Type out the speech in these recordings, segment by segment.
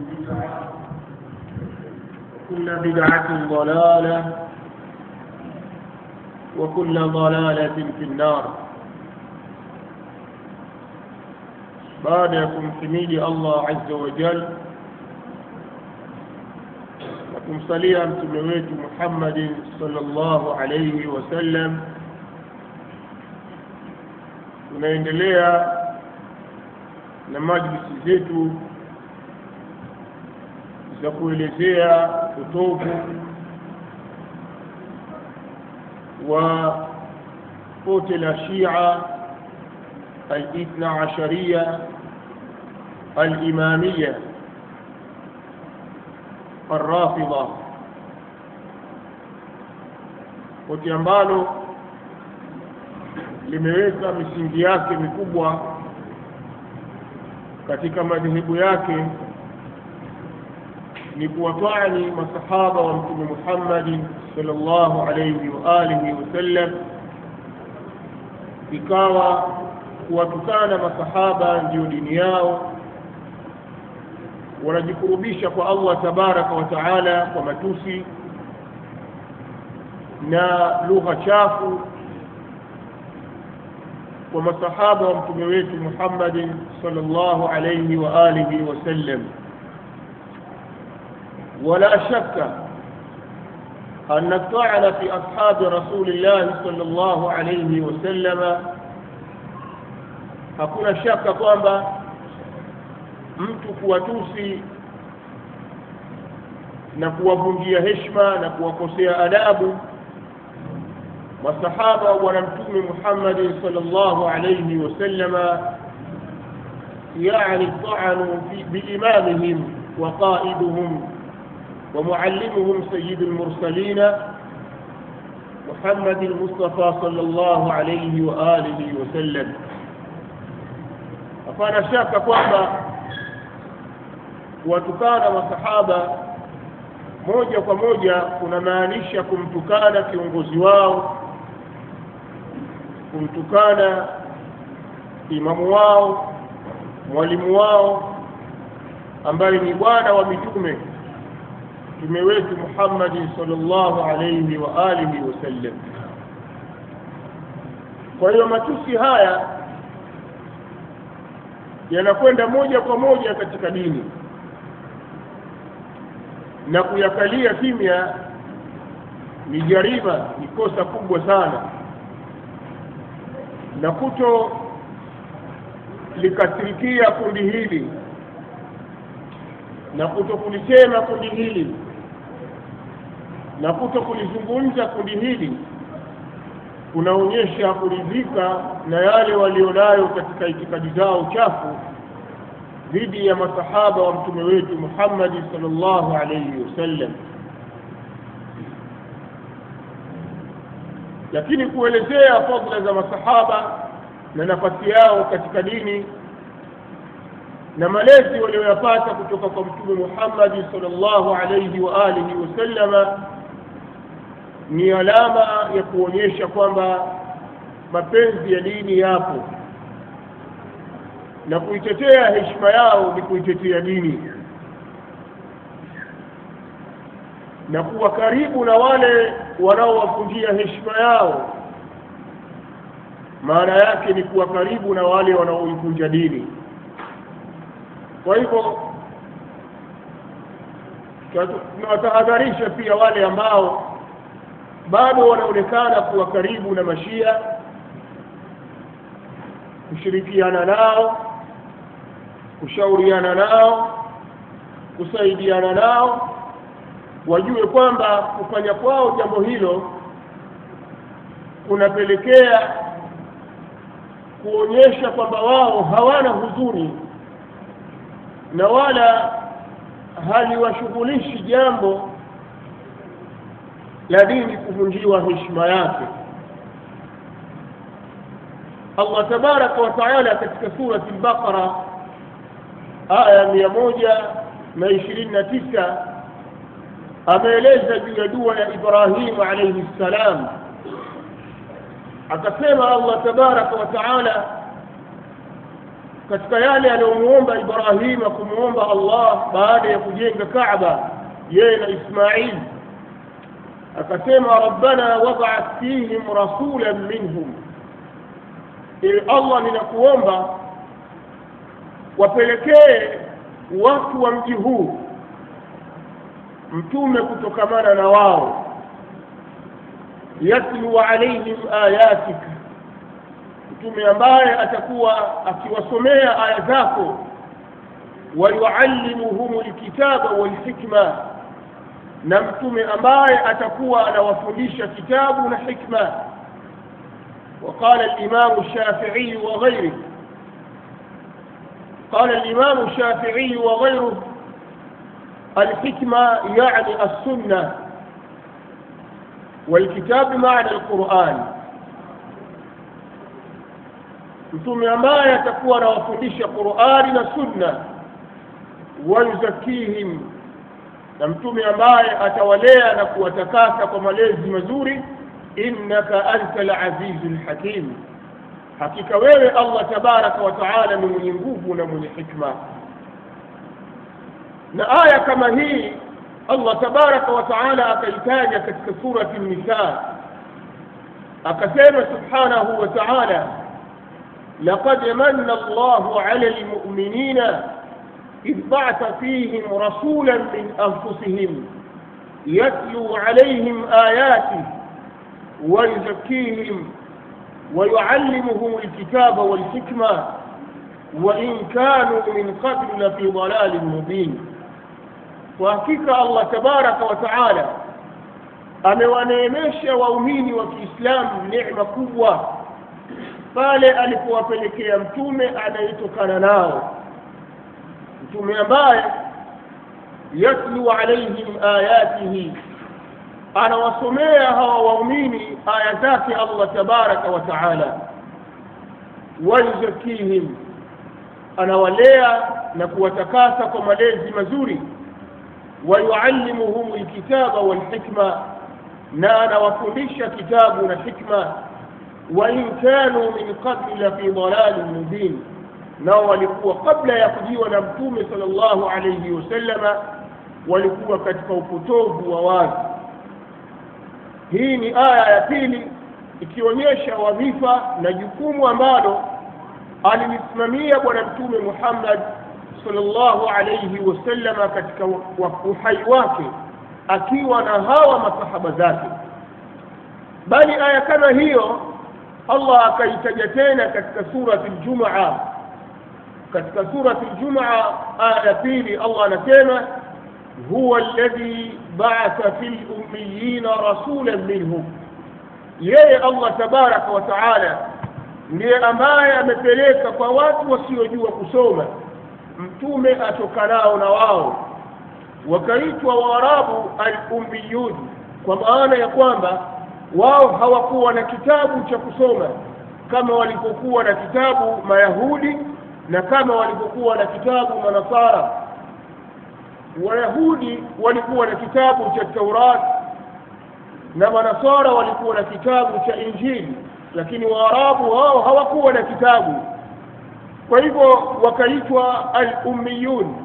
بدعة وكل بدعة ضلالة وكل ضلالة في النار baada ya kumhimidi Allah azza wa jal na kumsalia mtume wetu Muhammadin sallallahu alayhi wasallam, tunaendelea na majlisi zetu za kuelezea utovu wa pote la Shia الاثنى عشرية الإمامية الرافضة pote ambalo limeweka misingi yake mikubwa katika madhehebu yake ni kuwatwani masahaba wa mtume Muhammad sallallahu alayhi wa alihi wasallam, ikawa kuwatukana masahaba ndiyo dini yao, wanajikurubisha kwa Allah tabaraka wa taala kwa matusi na lugha chafu kwa masahaba wa mtume wetu Muhammad sallallahu alayhi wa alihi wasallam. ولا شك أن الطعن في أصحاب رسول الله صلى الله عليه وسلم hakuna shaka kwamba mtu kuwatusi na kuwavunjia heshima na kuwakosea adabu masahaba wa bwana mtume Muhammad sallallahu alayhi wasallama yani ta'anu biimamihim wa qaiduhum ومعلمهم سيد المرسلين محمد المصطفى صلى الله عليه وآله وسلم hapana shaka kwamba kuwatukana masahaba moja kwa moja kunamaanisha kumtukana kiongozi wao, kumtukana imamu wao, mwalimu wao ambaye ni bwana wa mitume mtume wetu Muhammad sallallahu alayhi wa alihi wasallam. Kwa hiyo matusi haya yanakwenda moja kwa moja katika dini na kuyakalia kimya ni jarima, ni kosa kubwa sana, na kuto likasirikia kundi hili na kuto kulisema kundi hili na kuto kulizungumza kundi hili kunaonyesha kuridhika na yale walionayo katika itikadi zao chafu dhidi ya masahaba wa mtume wetu Muhammad sallallahu alayhi wasallam. Lakini kuelezea fadhila za masahaba na nafasi yao katika dini na malezi walioyapata kutoka kwa mtume Muhammad sallallahu alayhi wa alihi wasallama ni alama ya kuonyesha kwamba mapenzi ya dini yapo na kuitetea heshima yao ni kuitetea dini na kuwa karibu na wale wanaowavunjia heshima yao maana yake ni kuwa karibu na wale wanaoivunja dini kwa hivyo tunawatahadharisha pia wale ambao bado wanaonekana kuwa karibu na mashia kushirikiana nao kushauriana nao kusaidiana nao wajue kwamba kufanya kwao jambo hilo kunapelekea kuonyesha kwamba wao hawana huzuni na wala haliwashughulishi jambo la dini kuvunjiwa heshima yake. Allah tabaraka wa taala katika surati al-Baqara aya mia moja na ishirini na tisa ameeleza juu ya dua ya Ibrahimu alayhi salam, akasema Allah tabaraka wa taala katika yale aliyomuomba Ibrahima kumuomba Allah baada ya kujenga Kaaba yeye na Ismail akasema rabbana wab'ath fihim rasulan minhum ili Allah ninakuomba wapelekee watu wa mji huu mtume kutokamana na wao yatlu alaihim ayatika mtume ambaye atakuwa akiwasomea aya zako wayuallimuhum lkitaba walhikma na mtume ambaye atakuwa anawafundisha kitabu na hikma وقال الإمام الشافعي وغيره قال الإمام الشافعي وغيره الحكمة يعني السنة والكتاب معنى القرآن mtume ambaye atakuwa anawafundisha qurani na sunna wayuzakihim na mtume ambaye atawalea na kuwatakasa kwa malezi mazuri innaka anta alazizu lhakim hakika wewe allah tabaraka wa taala ni mwenye nguvu na mwenye hikma na aya kama hii allah tabaraka wa taala akaitaja katika surati nisa akasema subhanahu wa taala لقد من الله على المؤمنين إذ بعث فيهم رسولا من أنفسهم يتلو عليهم آياته ويزكيهم ويعلمهم الكتاب والحكمة وإن كانوا من قبل لفي ضلال مبين وحقيقة الله تبارك وتعالى amewaneemesha waumini wa kiislamu neema kubwa pale alipowapelekea mtume anayetokana nao mtume ambaye yatlu alaihim ayatihi anawasomea hawa waumini aya zake allah tabaraka wa taala wayuzakihim anawalea na kuwatakasa kwa malezi mazuri wayuallimuhum lkitaba walhikma na anawafundisha kitabu na hikma wain kanu min qabli lafi dalalin mubin nao walikuwa kabla ya kujiwa na mtume sallallahu alayhi wasallama walikuwa katika upotovu wa wazi hii ni aya ya pili ikionyesha wadhifa na jukumu ambalo alilisimamia bwana mtume muhammad sallallahu alayhi wasallama katika uhai wake akiwa na hawa masahaba zake bali aya kama hiyo allah akaitaja tena katika surati ljumaa katika surati ljumaa aya ya pili allah anasema huwa alladhi baatha fi lummiyina rasulan minhum yeye allah tabaraka wa taala ndiye ambaye amepeleka kwa watu wasiojua kusoma mtume atokanao na wao wakaitwa waarabu alummiyun kwa maana ya kwamba wao hawakuwa na kitabu cha kusoma kama walipokuwa na kitabu mayahudi na kama walipokuwa na kitabu manasara wayahudi walikuwa na kitabu cha taurat na manasara walikuwa na kitabu cha injili lakini waarabu wao hawakuwa na kitabu kwa hivyo wakaitwa al-ummiyun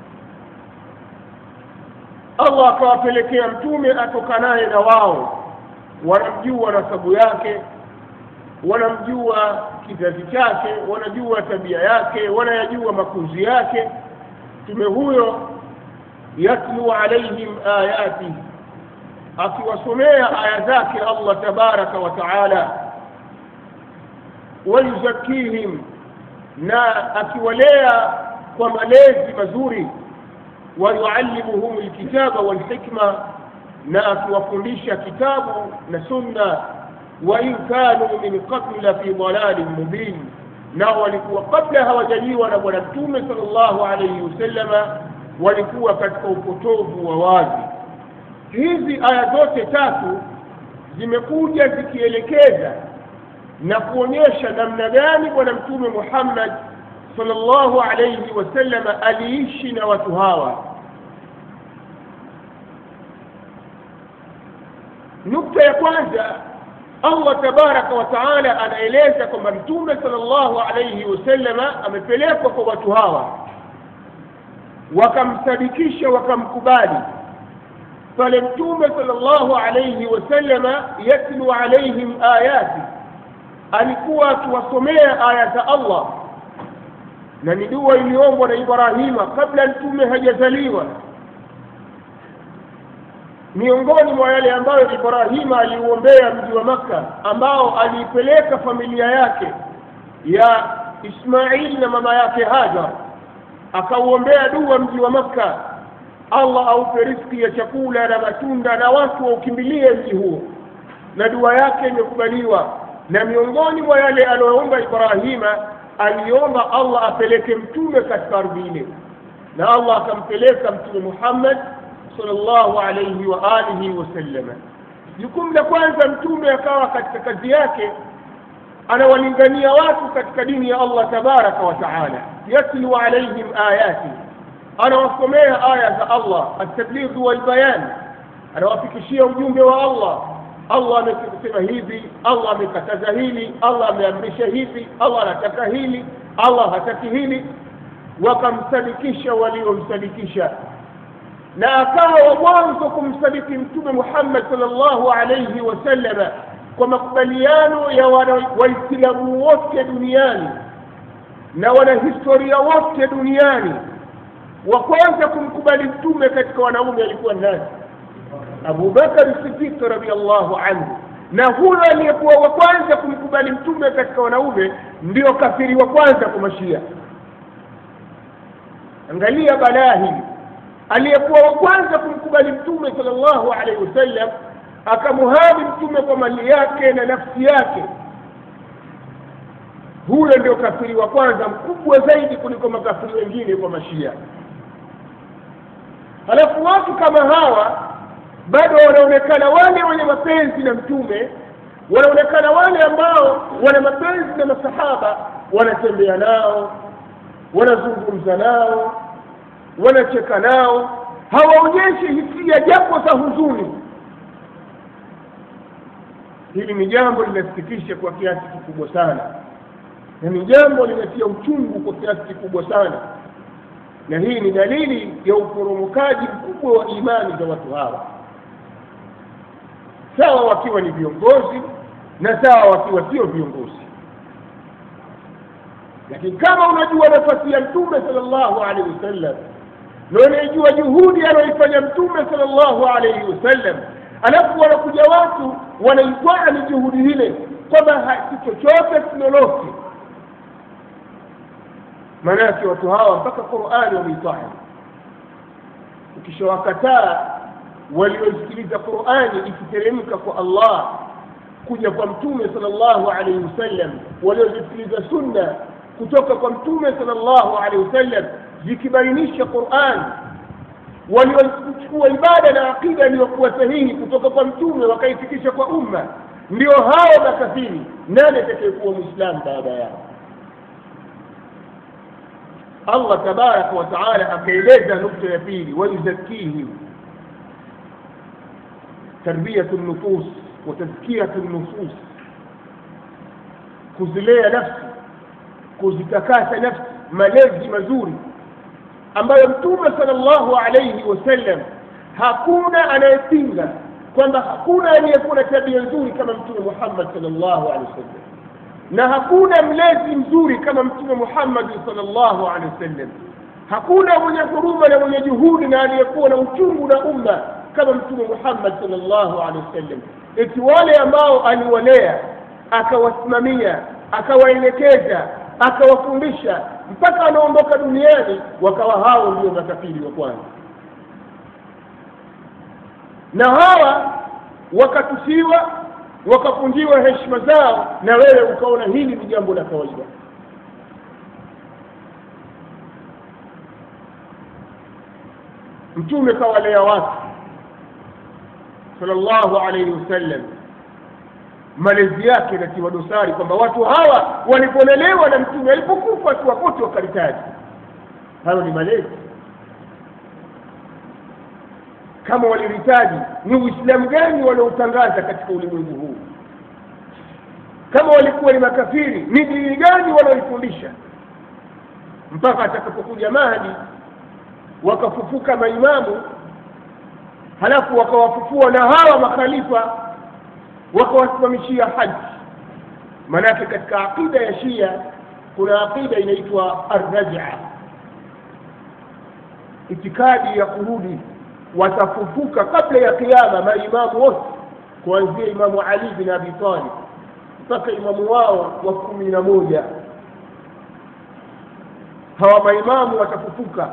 allah akawapelekea mtume atokanaye na wao wanamjua nasabu yake wanamjua kizazi chake wanajua tabia yake wanayajua makuzi yake mtume huyo yatlu alaihim ayatihi akiwasomea aya zake allah tabaraka wa taala wayuzakihim na akiwalea kwa malezi mazuri wayuallimuhum lkitaba walhikma na akiwafundisha kitabu na sunna wain kanu min qabli la fi dalalin mubin nao walikuwa kabla hawajajiwa na bwana mtume sal llahu alaihi wasallama walikuwa katika upotovu wa wazi hizi aya zote tatu zimekuja zikielekeza na kuonyesha namna gani bwana mtume muhammad sallallahu alayhi wasallama aliishi na watu hawa nukta ya kwanza allah tabaraka wa taala anaeleza kwamba mtume sal llahu alaihi wasallama amepelekwa kwa watu hawa wakamsadikisha wakamkubali pale mtume sal llahu alaihi wasallama yatlu alaihim ayati alikuwa akiwasomea aya za allah na ni dua iliombwa na ibrahima kabla mtume hajazaliwa miongoni mwa yale ambayo ibrahima aliuombea mji wa makka ambao aliipeleka familia yake ya ismaili na mama yake hajar akauombea dua mji wa makka allah aupe riski ya chakula na matunda na watu waukimbilie mji huo na dua yake imekubaliwa na miongoni mwa yale aliyoomba ibrahima aliomba allah apeleke mtume katika ardhi ile na allah akampeleka mtume muhammad sallallahu alayhi wa alihi wasallama jukumu la kwanza mtume akawa katika kazi yake anawalingania watu katika dini ya allah tabaraka wa taala yatlu alaihim ayati anawasomea aya za allah altablighu walbayan anawafikishia ujumbe wa allah allah amesema hivi allah amekataza hili allah ameamrisha hivi allah anataka hili allah hataki hili wakamsadikisha waliomsadikisha na akawa wa mwanzo kumsadiki mtume muhammad salllahu alaihi wasallama kwa makubaliano ya waislamu wote duniani na wanahistoria wote duniani wa kwanza kumkubali mtume katika wanaume alikuwa nani abubakari sidiq radiallahu anhu na huyo aliyekuwa wa kwanza kumkubali mtume katika wanaume ndio kafiri wa kwanza kwa mashia angalia balaa hili aliyekuwa wa kwanza kumkubali mtume sal llahu alaihi wasallam akamuhami mtume kwa mali yake na nafsi yake huyo ndio kafiri wa kwanza mkubwa zaidi kuliko makafiri wengine kwa mashia halafu watu kama hawa bado wanaonekana wale wenye mapenzi na mtume wanaonekana wale ambao wana mapenzi na masahaba wanatembea nao wanazungumza nao wanacheka nao hawaonyeshi hisia japo za huzuni hili ni jambo linasikitisha kwa kiasi kikubwa sana na ni jambo linatia uchungu kwa kiasi kikubwa sana na hii ni dalili ya uporomokaji mkubwa wa imani za watu hawa sawa wakiwa ni viongozi na sawa wakiwa sio viongozi lakini kama unajua nafasi ya mtume sal llahu alaihi wasallam na unaijua juhudi anayoifanya mtume sal llahu alaihi wasallam alafu wanakuja watu wanaitwaa ni juhudi hile kwamba si chochote si lolote maanake watu hawa mpaka qurani wameitwaa ukishawakataa waliosikiliza qurani ikiteremka kwa allah kuja kwa mtume sal llahu alaihi wasallam waliozisikiliza sunna kutoka kwa mtume sal llahu alaihi wasallam zikibainisha quran waliochukua ibada na aqida iliyokuwa sahihi kutoka kwa mtume wakaifikisha kwa umma ndio hao makafiri nani atakayekuwa mwislamu baada yao allah tabaraka wa taala akaeleza nukta ya pili wayuzakihim tarbiyatu nufus wa tazkiyatu nufus kuzilea nafsi kuzitakasa nafsi malezi mazuri ambayo mtume sal llahu alaihi wasallam hakuna anayepinga kwamba hakuna aliyekuwa na tabia nzuri kama mtume muhammad sal llahu alehi wasallam na hakuna mlezi mzuri kama mtume muhammadi sal llahu alehi wasallam hakuna mwenye huruma na mwenye juhudi na aliyekuwa na uchungu na umma kama mtume muhammad sal llahu alehi wasallam eti wale ambao aliwalea akawasimamia akawaelekeza akawafundisha mpaka anaondoka duniani wakawa hao ndio makafiri wa kwanza na hawa wakatusiwa wakapunjiwa heshima zao na wewe ukaona hili ni jambo la kawaida mtume kawalea watu sallallahu alaihi wasallam malezi yake inatiwa dosari kwamba watu hawa walipolelewa na mtume alipokufa tu wakote wakaritaji hayo ni malezi kama waliritaji ni uislamu gani walioutangaza katika ulimwengu huu kama walikuwa ni makafiri ni dini gani wanaoifundisha mpaka atakapokuja mahdi wakafufuka maimamu halafu wakawafufua na hawa makhalifa wakawasimamishia haji maanake katika aqida ya shia kuna aqida inaitwa arraja itikadi ya kurudi watafufuka kabla ya kiama maimamu wote kuanzia imamu ali bin abi talib mpaka imamu wao wa kumi na moja hawa maimamu watafufuka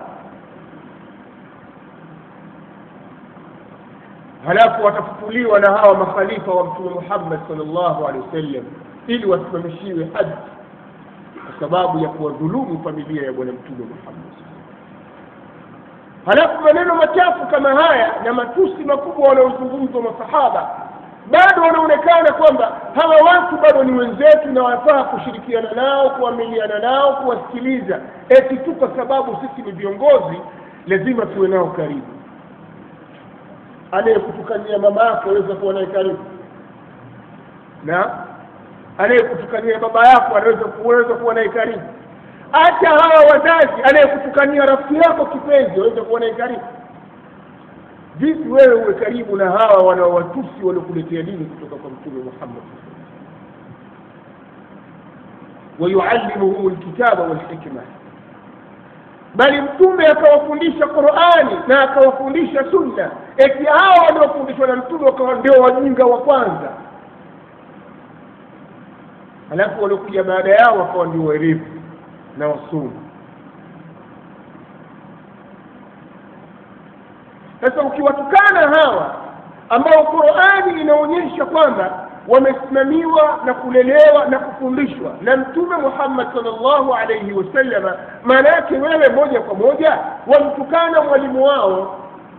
halafu watafufuliwa na hawa makhalifa wa mtume muhammad salllahu alehi wasallam ili wasimamishiwe haji kwa sababu ya kuwadhulumu familia ya bwana mtume muhammad halafu maneno machafu kama haya na matusi makubwa wanaozungumzwa masahaba bado wanaonekana kwamba hawa watu bado ni wenzetu na wafaa kushirikiana nao kuamiliana nao kuwasikiliza eti tu kwa sababu sisi ni viongozi lazima tuwe nao karibu anayekutukania mama yako aweza kuwa naye karibu na anayekutukania baba yako anaweza kuweza kuwa naye karibu hata hawa wazazi anayekutukania rafiki yako kipenzi waweza kuwa naye karibu vipi wewe uwe karibu na hawa wanaowatusi waliokuletea dini kutoka kwa mtume muhammad wayuallimuhum lkitaba walhikma bali mtume akawafundisha qurani na akawafundisha sunna eti hawa waliofundishwa na mtume wakawa ndio wajinga wa kwanza halafu waliokuja baada yao wakawa ndio werevu na wasomi sasa ukiwatukana hawa ambao qurani inaonyesha kwamba wamesimamiwa na kulelewa na kufundishwa na mtume muhammad salllahu alaihi wasallama maana yake wewe moja kwa moja wamtukana mwalimu wao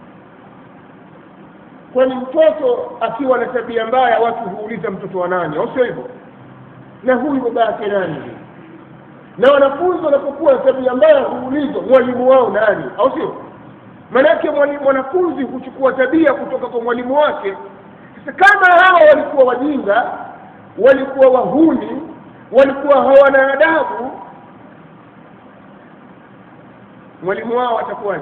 kwani mtoto akiwa na tabia mbaya watu huuliza mtoto wa nani au sio hivyo na huyu baba yake nani na wanafunzi wanapokuwa na tabia mbaya huulizwa mwalimu wao nani au sio maanake mwanafunzi huchukua tabia kutoka kwa mwalimu wake sasa kama hawa walikuwa wajinga walikuwa wahuni walikuwa hawana adabu mwalimu wao atakuwaje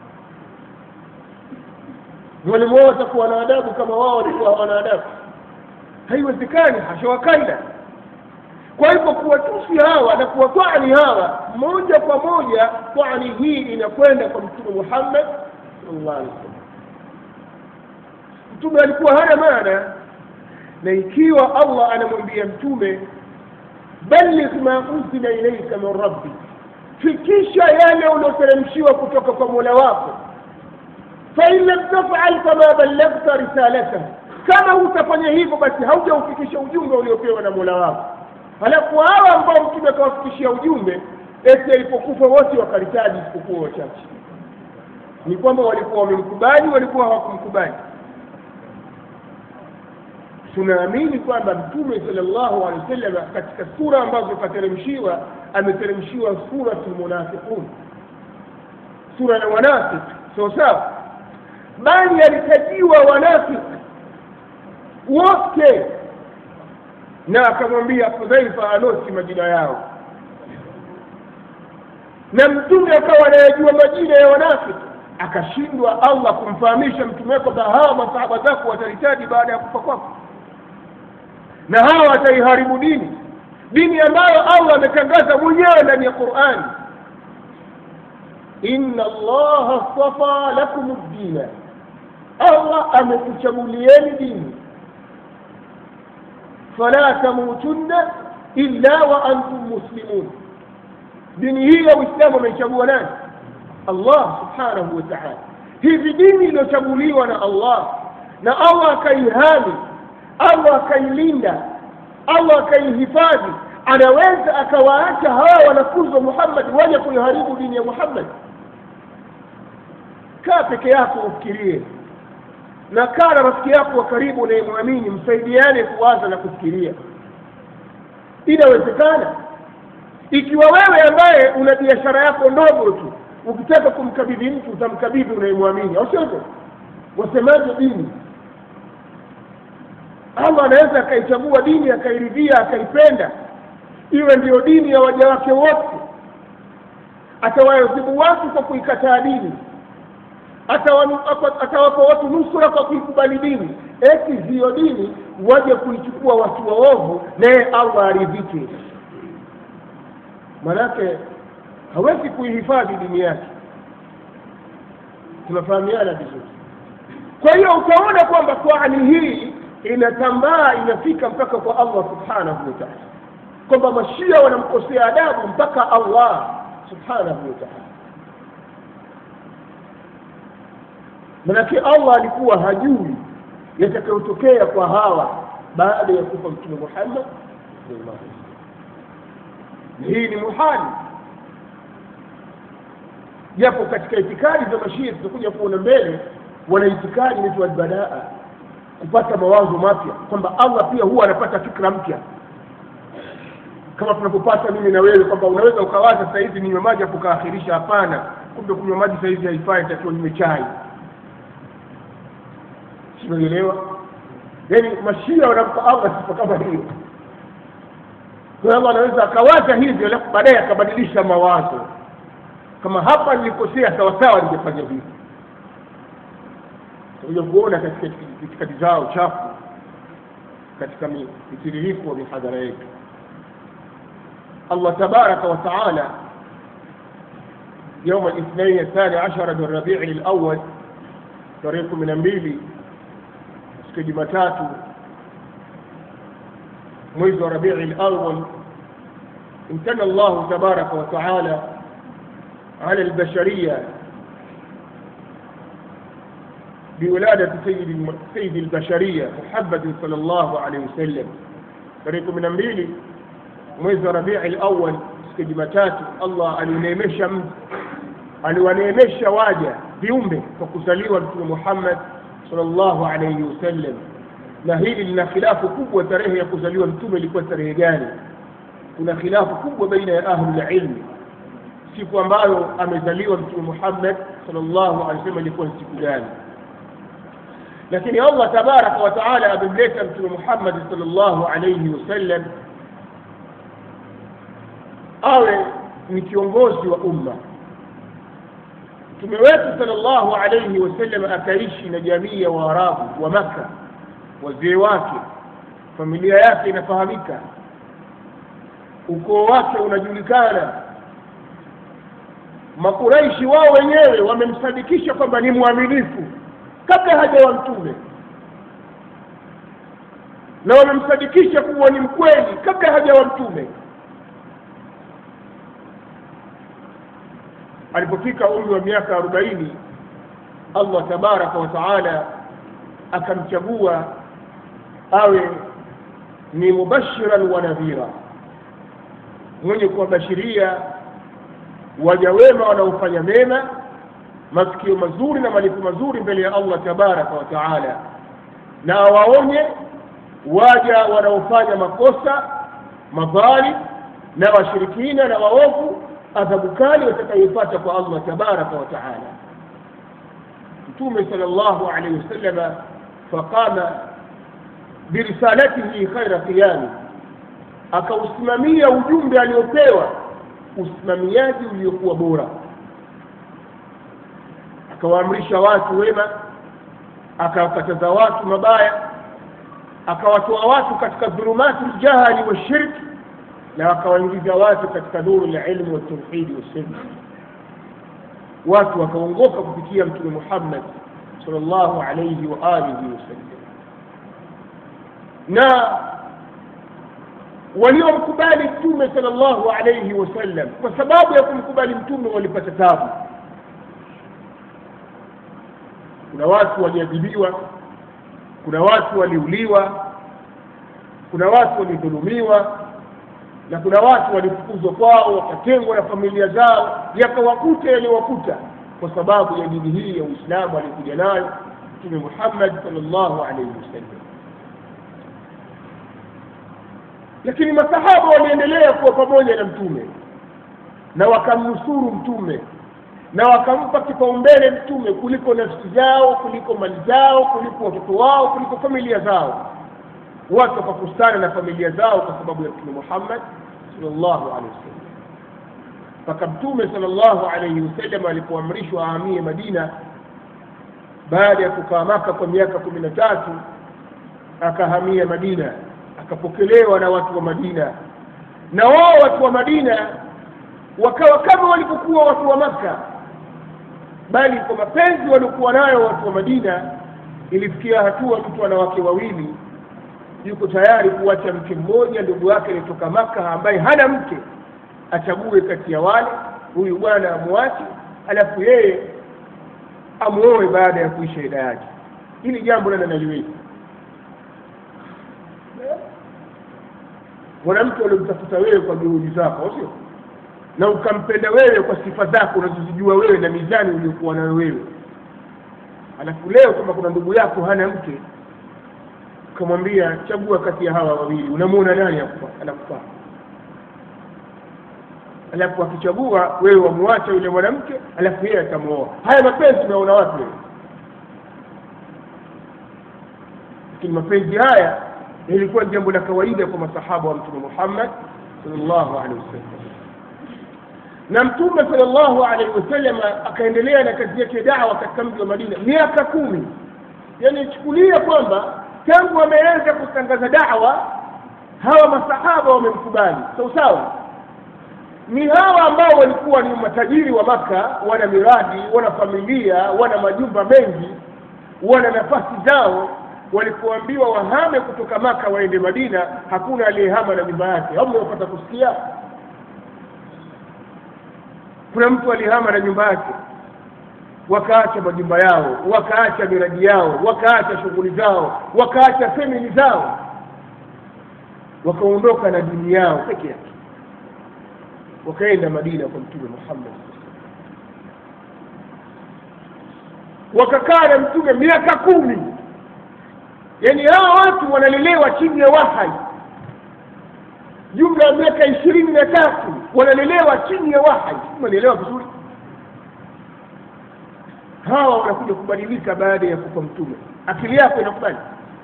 mwalimu wao atakuwa na adabu kama wao walikuwa hawana adabu haiwezekani hasha wakaida kwa hivyo kuwatusi hawa na kuwatwani hawa moja kwa moja twani hii inakwenda kwa mtume muhammad sallallahu alaihi wasallam mtume alikuwa hana maana na ikiwa allah anamwambia mtume balligh ma unzila ilaika min rabbi fikisha yale ulioteremshiwa kutoka kwa mola wako fain lam tafal fama ballaghta risalatahu kama hutafanya hivyo basi haujaufikisha ujumbe uliopewa na mola wako halafu hawa ambao mtume akawafikishia ujumbe eti alipokufa wote wakaritaji isipokuwa wachache ni kwamba walikuwa wamemkubali walikuwa hawakumkubali tunaamini kwamba mtume salllahu alehi wasallam katika sura ambazo kateremshiwa ameteremshiwa suratu lmunafiqun sura ya wanafik sawa sawa bali alitajiwa wanafik wote na akamwambia hudhaifa anosi majina yao na mtume akawa anayajua majina ya wanafiki akashindwa allah kumfahamisha mtume wake kwamba hawa masahaba zako wataritaji baada ya kufa kwako na hawa wataiharibu dini dini ambayo allah ametangaza mwenyewe ndani ya qurani inna allaha stafa lakum ddina allah amekuchagulieni dini fala tamutunna illa wa antum muslimun dini hii ya uislamu ameichagua nani allah subhanahu wa taala hivi dini iliyochaguliwa na allah na allah akaihami allah akailinda allah akaihifadhi anaweza akawaacha hawa wanafunzi wa muhammad waje kuiharibu dini ya muhammad kaa peke yako ufikirie na kaa na rafiki yako wa karibu unayemwamini msaidiane kuwaza na kufikiria inawezekana ikiwa wewe ambaye una biashara yako ndogo tu ukitaka kumkabidhi mtu utamkabidhi unayemwamini au sio wasemaje dini allah anaweza akaichagua dini akairidhia akaipenda iwe ndiyo dini ya waja wake wote atawaadhibu watu kwa kuikataa dini atawapa watu nusura kwa kuikubali dini eti hiyo dini waje kuichukua watu waovu naye allah aridhike manake hawezi kuihifadhi dini yake tunafahamiana vizuri kwa hiyo utaona kwamba kwani hii inatambaa inafika mpaka kwa allah subhanahu wa taala kwamba mashia wanamkosea adabu mpaka allah subhanahu wa taala manake allah alikuwa hajui yatakayotokea kwa hawa baada ya kufa mtume muhammad sallallahu alaihi wasallam hii ni muhali japo katika itikadi za mashia tutakuja kuona mbele wana itikadi inaitwa albadaa kupata mawazo mapya kwamba allah pia huwa anapata fikra mpya kama tunavyopata mimi na wewe kwamba unaweza ukawaza sasa hivi ninywe maji afu ukaakhirisha hapana kumbe kunywa maji sasa hivi haifai takiwa ninywe chai sinaelewa yaani mashia wanampa allah sifa kama hiyo kwa allah anaweza akawaza hivyo alafu baadaye akabadilisha mawazo kama hapa nilikosea sawasawa ningefanya hivi tutakuja kuona katika itikadi zao chafu katika mitiririko wa mihadhara yetu الله تبارك وتعالى يوم الاثنين الثاني عشر من ربيع الأول طريق من mbili siku Jumatatu mwezi wa Rabi'i al-awwal امتن الله تبارك وتعالى على البشرية بولادة سيد سيد البشرية محمد صلى الله عليه وسلم طريق من mbili mwezi wa Rabii al-awwal siku Jumatatu Allah alineemesha aliwaneemesha waja viumbe kwa kuzaliwa Mtume Muhammad sallallahu alayhi wasallam, na hili lina khilafu kubwa. Tarehe ya kuzaliwa mtume ilikuwa tarehe gani? Kuna khilafu kubwa baina ya ahlul ilmi, siku ambayo amezaliwa Mtume Muhammad sallallahu alayhi wasallam ilikuwa ni siku gani? Lakini Allah tabaraka wa taala amemleta Mtume Muhammad sallallahu alayhi wasallam awe ni kiongozi wa umma mtume wetu sallallahu alayhi wasallam akaishi na jamii ya waarabu wa maka wazee wake familia yake inafahamika ukoo wake unajulikana makuraishi wao wenyewe wamemsadikisha kwamba ni mwaminifu kabla hajawa mtume na wamemsadikisha kuwa ni mkweli kabla hajawa mtume alipofika umri wa miaka arobaini allah tabaraka wa taala akamchagua awe ni mubashiran wa nadhira mwenye kuwabashiria waja wema wanaofanya mema masikio mazuri na malipo mazuri mbele ya allah tabaraka wa taala na awaonye waja wanaofanya makosa madhali na washirikina na waovu adhabu kali watakayoipata kwa allah tabaraka wa taala mtume sal llahu alaihi wasalama faqama birisalatihi khaira qiyami akausimamia ujumbe aliopewa usimamiaji uliokuwa bora akawaamrisha watu wema akawakataza watu mabaya akawatoa watu katika dhulumati ljahali washirki na wakawaingiza watu katika nuru la ilmu waltauhidi wassunna watu wakaongoka kupitia mtume muhammad sal llahu alaihi wa alihi wasallam na waliomkubali mtume sal llahu alaihi wasallam kwa sababu ya kumkubali mtume walipata tabu kuna watu waliadhibiwa kuna watu waliuliwa kuna watu walidhulumiwa na kuna watu walifukuzwa kwao wakatengwa na familia zao yakawakuta yaliyowakuta kwa sababu ya dini hii ya uislamu alikuja nayo mtume muhammad salllahu alaihi wasallam lakini masahaba waliendelea kuwa pamoja na mtume na wakamnusuru mtume na wakampa kipaumbele mtume kuliko nafsi zao kuliko mali zao kuliko watoto wao kuliko familia zao watu wakakustana na familia zao kwa sababu ya mtume muhammad sallallahu alaihi wasallam mpaka mtume sallallahu alaihi wasallam alipoamrishwa ahamie madina baada ya kukaa maka kwa miaka kumi na tatu akahamia madina akapokelewa na watu wa madina na wao watu wa madina wakawa kama walivyokuwa watu wa maka bali kwa mapenzi waliokuwa nayo watu wa madina ilifikia hatua mtu ana wake wawili yuko tayari kuacha mke mmoja ndugu yake aliyetoka maka ambaye hana mke achague kati ya wale huyu bwana amwache alafu yeye amuoe baada ya kuisha ida yake hili jambo nani analiweza mwanamke uliomtafuta wewe kwa juhudi zako sio na ukampenda wewe kwa sifa zako unazozijua wewe na mizani uliokuwa nayo wewe alafu leo kama kuna ndugu yako hana mke ukamwambia chagua kati ya hawa wawili unamwona nani anakufaa alafu akichagua wewe wamwacha yule mwanamke alafu yeye atamwoa haya mapenzi unaona wapi wewe lakini mapenzi haya ilikuwa jambo la kawaida kwa masahaba wa mtume muhammad sallallahu alaihi wasallam na mtume sallallahu alaihi wasallam akaendelea na kazi yake dawa katika mji wa madina miaka kumi yani chukulia kwamba tangu ameanza kutangaza dawa hawa masahaba wamemkubali sawa sawa ni hawa ambao walikuwa ni matajiri wa maka wana miradi wana familia wana majumba mengi wana nafasi zao walipoambiwa wahame kutoka maka waende madina hakuna aliyehama na nyumba yake au mnapata kusikia kuna mtu alihama na nyumba yake wakaacha majumba yao wakaacha miradi yao wakaacha shughuli zao wakaacha femili zao wakaondoka na dini yao peke yake wakaenda madina kwa mtume muhammad wakakaa na mtume miaka kumi yaani hawa watu wanalelewa chini ya wahai jumla ya miaka ishirini na tatu wanalelewa chini ya wahai umenielewa vizuri hawa wanakuja kubadilika baada ya kufa mtume akili yako inakubali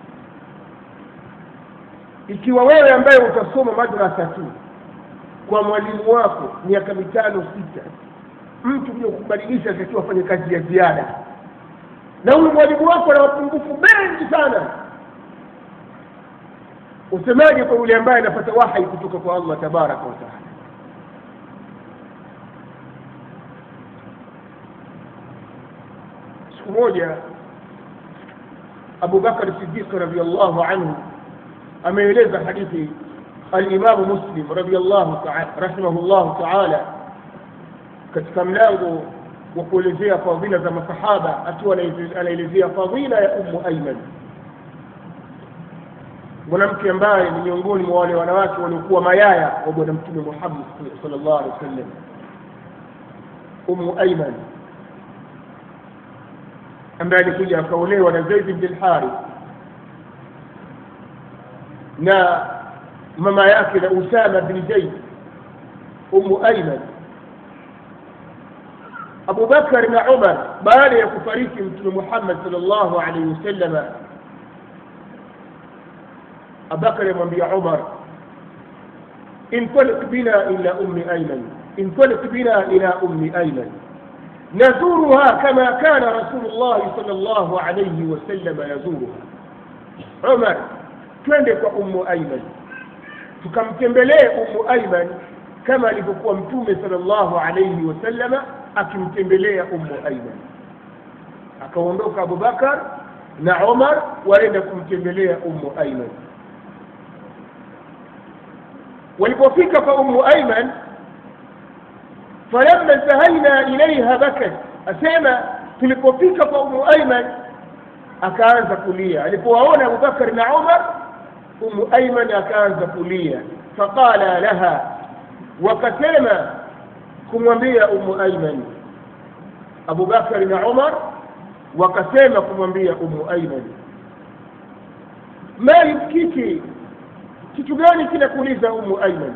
ikiwa wewe ambaye utasoma madrasa tu kwa mwalimu wako miaka mitano sita mtu kuja kubadilisha atakiwa afanye kazi ya ziada na huyu mwalimu wako ana mapungufu mengi sana usemaje kwa yule ambaye anapata wahai kutoka kwa allah tabaraka wataala siku moja abu bakar sidiq radiallahu anhu ameeleza hadithi alimamu muslim radiallahu taala rahimahullahu taala katika mlango wa kuelezea fadhila za masahaba akiwa anaelezea fadhila ya ummu aiman mwanamke ambaye ni miongoni mwa wale wanawake waliokuwa mayaya wa bwana mtume muhammad sallallahu alaihi wasallam ummu aiman ambaye alikuja akaolewa na zaid bn lharith na mama yake na usama bni zaid ummu aiman abu bakar na umar baada ya kufariki mtume muhammad salllahu alaihi wasallama abubakar amwambia umar انطلق بنا إلى أم أيمن انطلق بنا إلى أم أيمن نزورها كما كان رسول الله صلى الله عليه وسلم يزورها عمر twende kwa ummu aiman tukamtembelee ummu aiman kama alivyokuwa mtume salllahu alaihi wasallama akimtembelea ummu aiman akaondoka abubakar na umar waenda kumtembelea ummu aiman walipofika kwa ummu aiman falamma intahaina ilaiha bakat asema tulipofika kwa ummu aiman akaanza kulia alipowaona abubakar na umar ummu aiman akaanza kulia faqala laha wakasema kumwambia ummu aiman abubakari na umar wakasema kumwambia ummu aiman ma yubkiki kitu gani kinakuuliza ummu aiman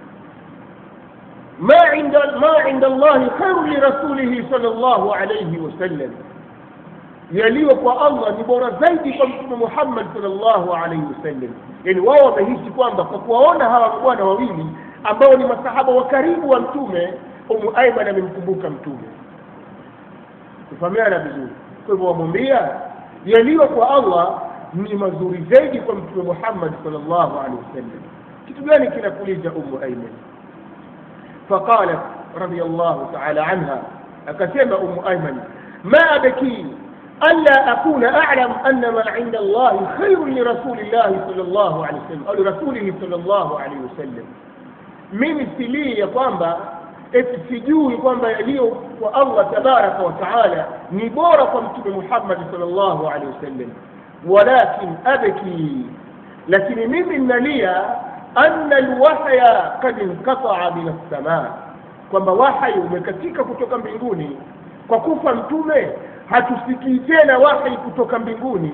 ما عند ما عند الله خير لرسوله صلى الله عليه وسلم yaliyo kwa allah ni bora zaidi kwa mtume muhammad salllahu alaihi wasallam yani wao wamehisi kwamba kwa kuwaona hawa mabwana wawili ambao ni masahaba wa karibu wa mtume umu aiman amemkumbuka mtume kufahamiana vizuri kwa hivyo wamwambia yaliyo kwa allah ni mazuri zaidi kwa mtume muhammad salllahu alehi wasallam kitu gani kinakuliza umu aiman faqalat radiallahu taala anha akasema umu aiman ma abkini ألا أكون أعلم أن ما عند الله خير لرسول الله صلى الله عليه وسلم أو لرسوله صلى الله عليه وسلم mimi silii ya kwamba eti sijui kwamba yaliyo kwa allah tabaraka wa taala ni bora kwa mtume muhammadi sal llahu alehi wasallam walakin abki lakini mimi nnalia anna lwahya kad inqataa min assamaa kwamba wahyi umekatika kutoka mbinguni kwa kufa mtume hatusikii tena wahi kutoka mbinguni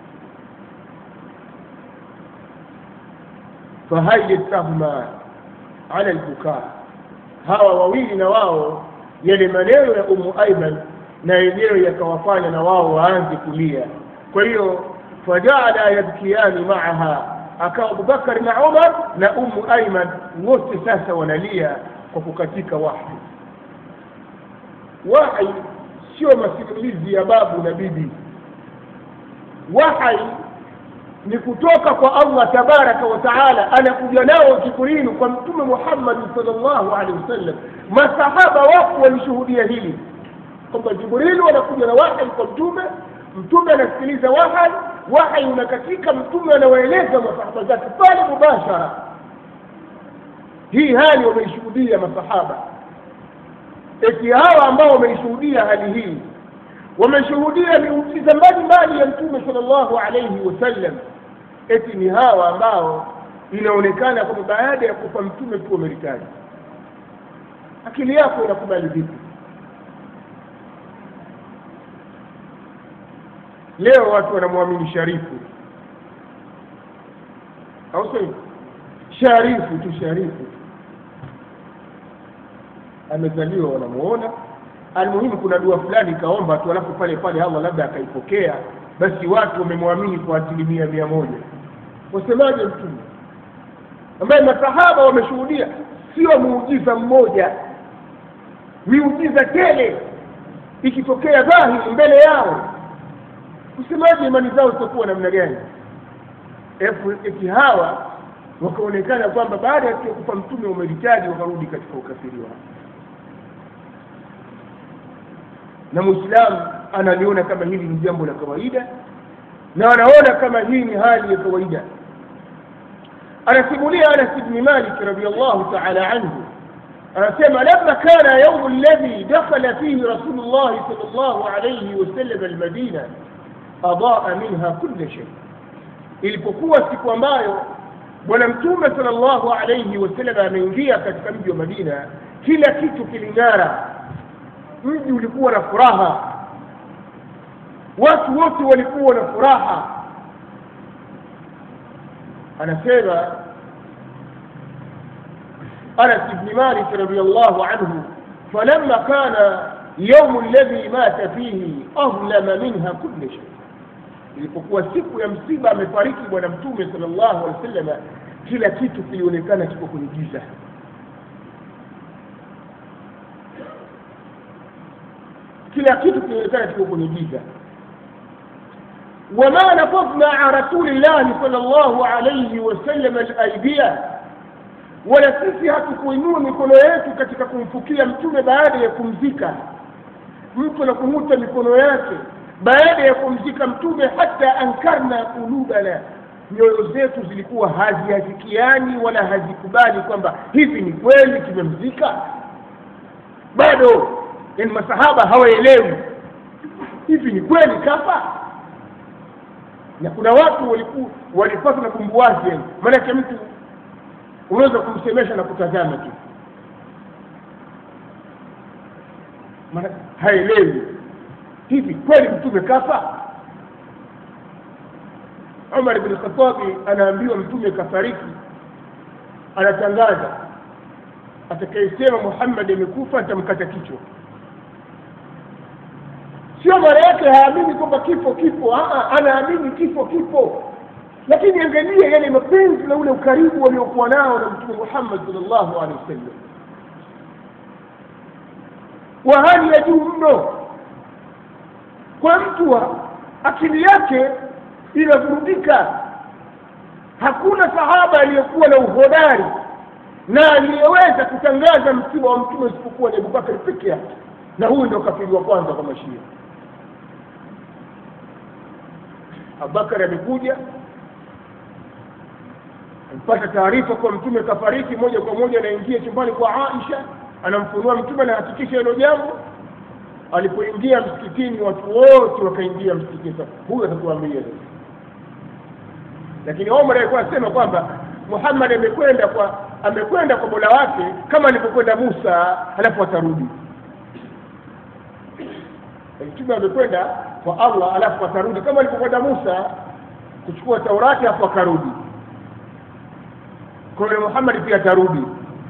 fahayyatahuma ala lbukaa hawa wawili na wao yale maneno ya umu aiman na yenyewe yakawafanya na wao waanze kulia kwa hiyo fajaala yabkiyani maaha akawa abubakari na umar na umu aiman wote sasa wanalia kwa kukatika wahi wahi sio masimulizi ya babu na bibi wahai ni kutoka kwa allah tabaraka wa taala anakuja nao jibrilu kwa mtume muhammadi salllahu alehi wasallam masahaba wako walishuhudia hili kwamba jibrilu anakuja na wahai kwa mtume mtume anasikiliza wahai wahai unakatika mtume anawaeleza masahaba zake pale mubashara hii hali wameishuhudia masahaba eti hawa ambao wameishuhudia hali hii wameshuhudia miujiza mbalimbali ya mtume sal llahu alaihi wasallam eti ni hawa ambao inaonekana kwamba baada ya kufa mtume tu wameritaji akili yako inakubali vipi leo watu wanamwamini sharifu au sio sharifu tu sharifu amezaliwa wanamuona almuhimu kuna dua fulani ikaomba tu alafu pale pale allah labda akaipokea basi watu wamemwamini kwa asilimia mia moja wasemaje mtume ambaye masahaba wameshuhudia sio muujiza mmoja miujiza tele ikitokea dhahiri mbele yao kusemaje imani zao zitakuwa namna gani eti hawa wakaonekana kwamba baada ya kufa mtume wameritaji wakarudi katika ukafiri wao na mwislamu analiona kama hili ni jambo la kawaida na anaona kama hii ni hali ya kawaida anasimulia anas bni malik radiallahu taala anhu anasema lama kana yaumu alladhi dakhala fihi rasulu llahi sal llahu alaihi wasallam almadina adaa minha kula shay ilipokuwa siku ambayo bwana mtume sal llahu alaihi wasallam ameingia katika mji wa madina kila kitu kiling'ara mji ulikuwa na furaha watu wote walikuwa na furaha anasema anas bni malik radiallahu anhu falama kana yaumu alladhi mata fihi ahlama minha kula shay ilipokuwa siku ya msiba amefariki bwana mtume sal llahu alehi wa sallam kila kitu kilionekana kiko kwenye giza kila kitu kilionekana kiko kwenye giza wama nafadna an rasulillahi sal llahu alaihi wasallam alaidia wala sisi hatukuinua mikono yetu katika kumfukia mtume baada ya kumzika mtu anakung'uta mikono yake baada ya kumzika mtume hata ankarna kulubana nyoyo zetu zilikuwa haziafikiani wala hazikubali kwamba hivi ni kweli tumemzika bado yani masahaba hawaelewi hivi ni kweli kafa na kuna watu walikuwa walipatwa na bumbuwazi yani maanake mtu unaweza kumsemesha na kutazama tu maana haelewi hivi kweli mtume kafa umar bni khatabi anaambiwa mtume kafariki anatangaza atakayesema muhammadi amekufa atamkata kichwa sio maana yake haamini kwamba kifo kipo Aa, anaamini kifo kipo lakini angalia yale mapenzi na ule ukaribu waliokuwa nao na mtume muhammad salllahu alehi wasallam wa hali ya juu mno kwa mtu wa akili yake inavurugika hakuna sahaba aliyekuwa na uhodari na aliyeweza kutangaza msiba wa mtume isipokuwa ni abubakari peke yake na huyu ndo kafiri wa kwanza kwa mashia abubakari amekuja ampata taarifa kwa mtume kafariki moja kwa moja anaingia chumbani kwa aisha anamfunua mtume anahakikisha hilo jambo alipoingia msikitini watu wote wakaingia msikitini sasa huyu atatuambia lakini omar alikuwa anasema kwamba muhammad amekwenda kwa amekwenda kwa mola wake kama alivyokwenda musa halafu atarudi mtume amekwenda kwa allah alafu atarudi kama alivyokwenda musa kuchukua taurati alafu akarudi kwa hiyo muhammad pia atarudi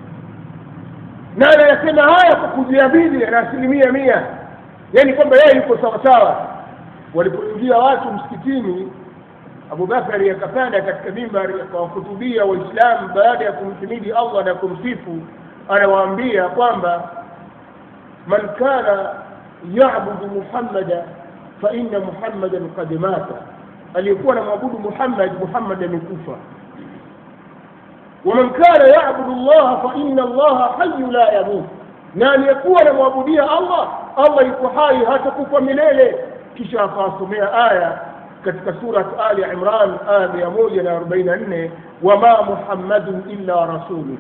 na anayasema haya kwa kujiamini na asilimia mia yaani kwamba yeye yuko sawasawa walipoingia watu msikitini abubakari akapanda katika mimbari akawahutubia waislamu baada ya kumhimidi allah na kumsifu anawaambia kwamba man kana yabudu muhammada faina muhammadan kad mata aliyekuwa na mwabudu muhammad muhammad amekufa waman kana yabudu llaha faina allaha hayu la yamut na aliyekuwa anamwabudia allah allah yuko hai hatakufa milele kisha akawasomea aya katika surat ali imran aya mia moja na arobaini na nne wama muhammadun illa rasulu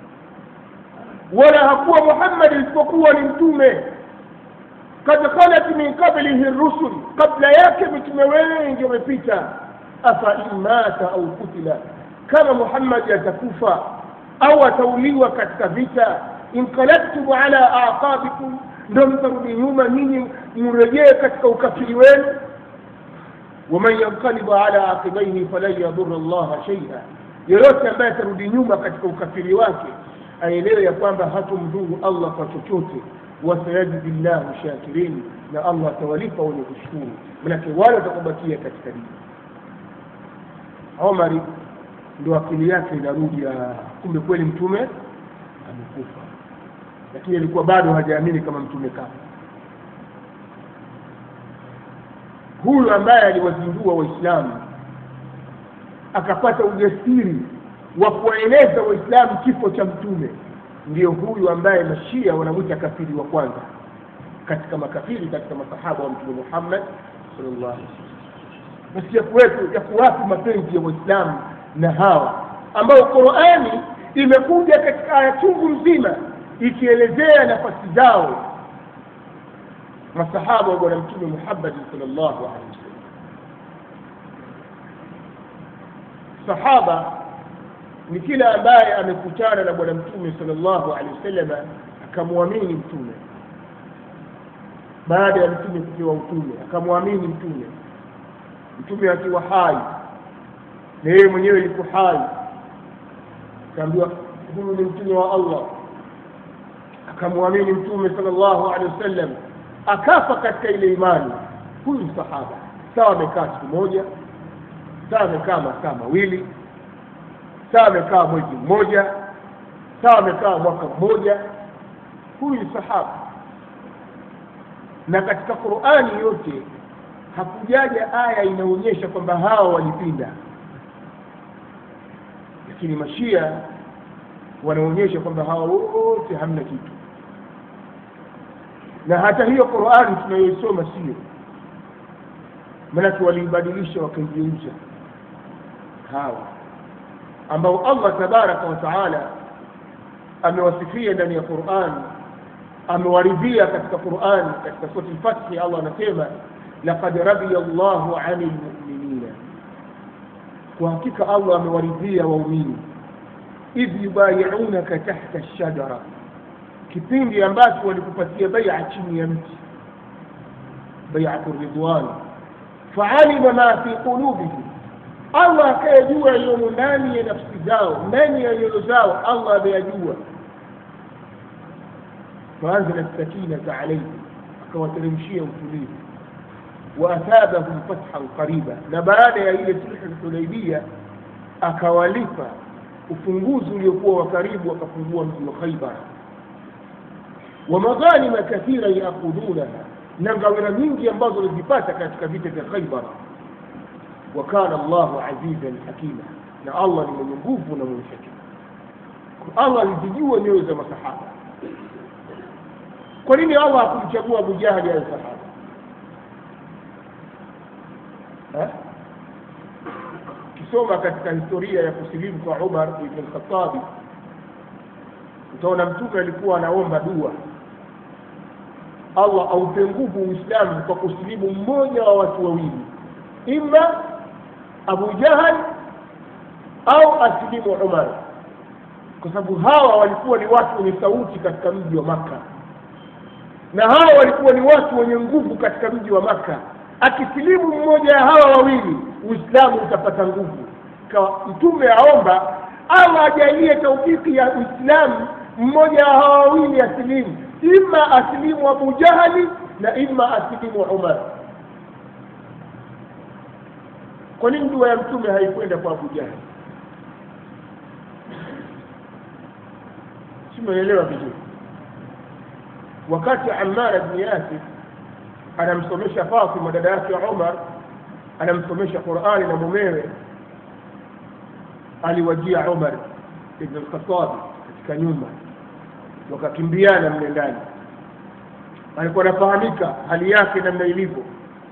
wala hakuwa muhammadi isipokuwa ni mtume kad khalat min qablihi rusul kabla yake mitume wengi wamepita afa in mata au kutila kama muhammadi atakufa au atauliwa katika vita inqalabtum ala aqabikum ndo mtarudi nyuma nyinyi mrejee katika ukafiri wenu waman yanqalibu ala aqibaihi falan yadhura llaha shaia yoyote ambaye atarudi nyuma katika ukafiri wake aelewe ya kwamba hatomdhuru allah kwa chochote wasayajidi llahu shakirin na allah atawalipa wenye kushukuru manake wale watakubakia katika dini omari ndo akili yake inarudi kumbe kweli mtume amekufa lakini alikuwa bado hajaamini kama mtume kafa huyu ambaye aliwazindua waislamu akapata ujasiri wa kuwaeleza waislamu kifo cha mtume ndiyo huyu ambaye mashia wanamwita kafiri wa kwanza katika makafiri katika masahaba wa mtume muhammad sallallahu alaihi wasallam basi ya kuwepo ya kuwapi mapenzi ya waislamu na hawa ambao qurani imekuja katika aya chungu mzima ikielezea nafasi zao masahaba wa bwana mtume muhammadi salllahu alehi wasallam sahaba ni kila ambaye amekutana na bwana mtume salllahu alehi wasallam akamwamini mtume baada ya mtume kupewa utume akamwamini mtume mtume akiwa hai na yeye mwenyewe yuko hai akaambiwa huyu ni mtume wa allah akamwamini mtume salllahu alehi wasallam akafa katika ile imani huyu ni sahaba sawa amekaa siku moja sawa amekaa masaa mawili sawa amekaa mwezi mmoja sawa amekaa mwaka mmoja huyu ni sahaba na katika qurani yote hakujaja aya inaonyesha kwamba hawa walipinda lakini mashia wanaonyesha kwamba hawa wote hamna kitu na hata hiyo qurani tunayoisoma sio manake waliibadilisha wakaigeuza hawa ambao allah tabaraka wa taala amewasifia ndani ya quran amewaridhia katika quran katika surati lfathi allah anasema laqad radiya llahu ani lmuminina kwa hakika allah amewaridhia waumini idh yubayiunaka tahta lshajara kipindi ambacho walikupatia baia chini ya mti baiatu ridwan faalima ma fi qulubihim allah akayajua yaliyomo ndani ya nafsi zao ndani ya nyoyo zao allah ameyajua faanzala sakinata alaihim akawateremshia utulivu waathabahum fathan qariba na baada ya ile sulhu lhudaibia akawalipa ufunguzi uliokuwa wa karibu akafungua mji wa khaibar wa maghanima kathira yaakhudunaha na ngawira nyingi ambazo walizipata katika vita vya khaibar wa kana llahu azizan hakima na allah ni mwenye nguvu na mwenye hekima allah alizijua nyoyo za masahaba kwa nini allah hakumchagua abu jahli awe sahaba ukisoma katika historia ya kusilimu kwa umar ibn lkhatabi utaona mtume alikuwa anaomba dua allah aupe nguvu uislamu kwa kusilimu mmoja wa watu wawili ima abu jahal au asilimu umar kwa sababu hawa walikuwa ni watu wenye sauti katika mji wa makka na hawa walikuwa ni watu wenye nguvu katika mji wa makka akisilimu mmoja ya hawa wawili uislamu utapata nguvu kawa mtume aomba allah ajalie taufiki ya uislamu mmoja wa hawa wawili asilimu ima asilimu abu jahali na ima asilimu umar kwa nini dua ya mtume haikwenda kwa abu jahali simeelewa vizuri wakati amara bni yasir anamsomesha fatima dada yake umar anamsomesha qurani na mumewe aliwajia umar ibn lkhatabi katika nyumba wakakimbiana mle ndani alikuwa anafahamika hali yake namna ilivyo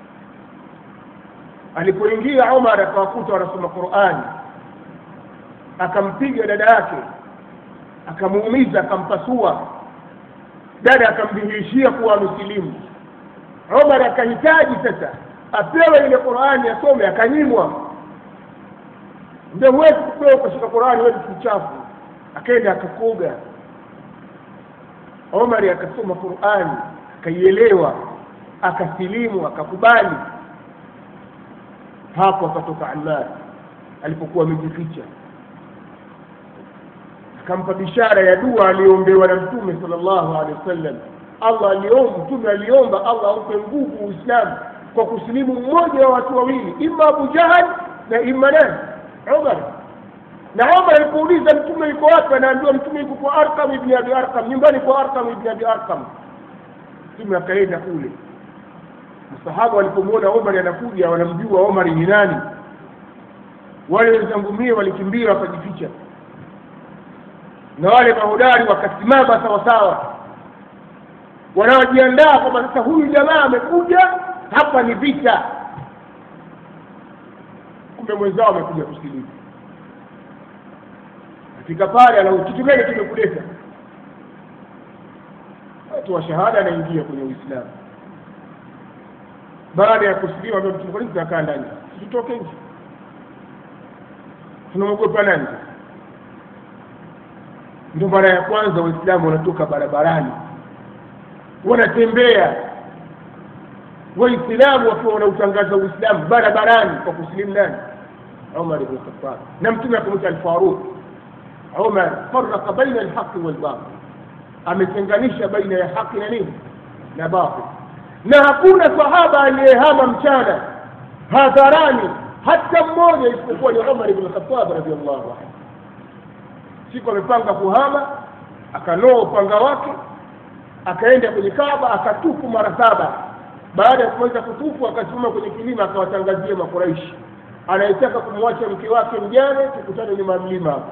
alipoingia umar akawakuta wanasoma qurani akampiga dada yake akamuumiza akampasua dada akamdhihirishia kuwa amesilimu umar akahitaji sasa apewe ile qurani asome akanyimwa ndio huwezi kupewa ukashika qurani wewe ni mchafu akaenda akakoga omari akasoma qurani akaielewa akasilimu akakubali hapo akatoka amar alipokuwa amejificha akampa bishara ya dua aliyoombewa na mtume sallallahu alaihi wasallam allah aliomba mtume aliomba allah aupe nguvu uislamu kwa kusilimu mmoja wa watu wawili ima abu jahal na ima nani umar na umar alipouliza mtume yuko wapi anaambiwa mtume yuko kwa arkam ibni abi arkam nyumbani kwa arkam ibni abi arkam mtume akaenda kule masahaba walipomwona omari anakuja wanamjua omari ni nani wale wenzangu mie walikimbia wakajificha na wale mahodari wakasimama sawasawa wanaojiandaa kwamba sasa huyu jamaa amekuja hapa ni vita kumbe mwenzao amekuja kusikiliza katika pale ana kitu gani kimekuleta watu wa shahada anaingia kwenye uislamu baada ya kusilimu ambia mtume kwa nini tunakaa ndani tutoke nje tunamwogopa nani ndio mara ya kwanza waislamu wanatoka barabarani wanatembea waislamu wakiwa wanautangaza uislamu barabarani kwa kusilimu nani umar ibn khattab na mtume akamwita alfaruq umar faraka baina alhaqi walbatil ametenganisha baina ya haki na nini na batil na hakuna sahaba aliyehama mchana hadharani hata mmoja isipokuwa ni umar ibn khattab radiallahu anhu siku amepanga kuhama akanoa upanga wake akaenda kwenye Kaaba akatufu mara saba. Baada ya kumaliza kutufu, akasimama kwenye kilima akawatangazia Makuraishi, anayetaka kumwacha mke wake mjane, tukutane nyuma ya mlima hapo.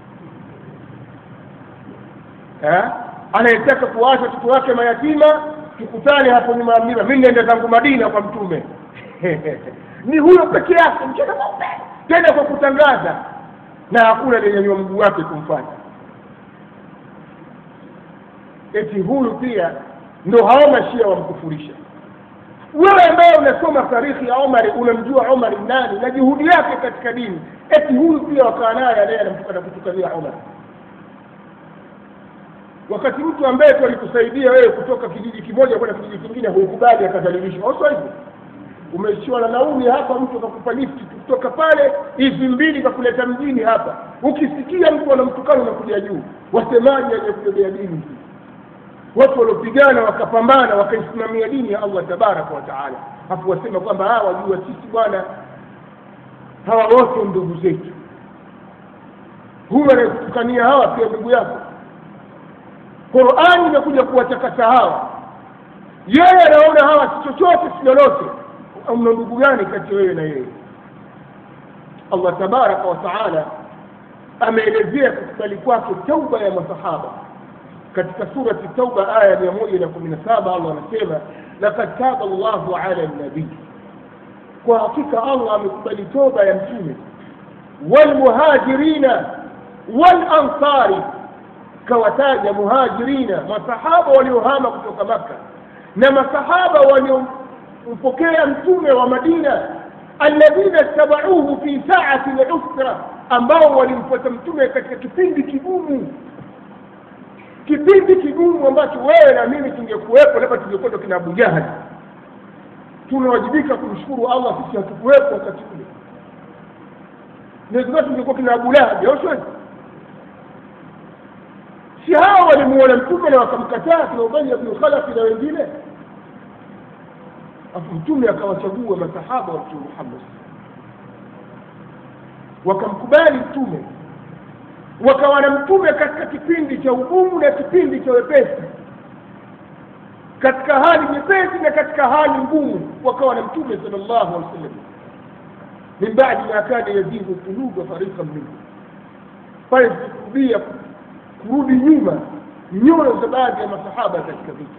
Eh, anayetaka kuwaacha watoto wake mayatima, tukutane hapo nyuma ya mlima. Mimi naenda zangu Madina kwa Mtume ni huyo peke yake, mchana mweupe, tena kwa kutangaza, na hakuna aliyenyanyua mguu wake kumfanya eti huyu pia ndo hao mashia wamkufurisha wewe ambaye unasoma tarikhi ya omari unamjua omari nani na juhudi yake katika dini eti huyu pia wakaa naye anaye anamtukana kutukania omari wakati mtu ambaye tu alikusaidia wewe kutoka kijiji kimoja kwenda kijiji kingine hukubali akadhalilishwa oso hivyo umeishiwa na nauli hapa mtu akakupa lifti kutoka pale hivi mbili kakuleta mjini hapa ukisikia mtu anamtukana unakuja juu wasemaji aliyekubebea dini hii watu waliopigana wakapambana wakaisimamia dini ya allah tabaraka wa taala hapo wasema kwamba hawa wajua sisi bwana hawa wote ndugu zetu huyu anayekutukania hawa pia ndugu yako qurani imekuja kuwatakasa hawa yeye anaona hawa si chochote si lolote mna ndugu gani kati wewe na yeye allah tabaraka wa taala ameelezea kukubali kwake tauba ya masahaba katika surati tauba aya mia moja na kumi na saba allah anasema lakad taba llahu ala nabii kwa hakika allah amekubali toba ya mtume walmuhajirina walansari kawataja muhajirina masahaba waliohama kutoka makka na masahaba waliompokea mtume wa madina alladhina tabauhu fi saati lusra ambao walimfuata mtume katika kipindi kigumu kipindi kigumu ambacho wewe na mimi tungekuwepo labda tungekwenda kina abu jahali tunawajibika kumshukuru allah sisi hatukuwepo wakati ule ndio tungekuwa kina abu lahabi au sio si hawa walimuona mtume na wakamkataa kina ubaya bnu khalafi na wengine afu mtume akawachagua masahaba wa mtume muhammad wakamkubali mtume wakawa na mtume katika kipindi cha ugumu na kipindi cha wepesi katika hali nyepesi na katika hali ngumu wakawa na mtume sal llahu alih wasallam min badi ma kana yazigu quluba fariqan minhum pale zikurudia kurudi nyuma nyoyo za baadhi ya masahaba katika vita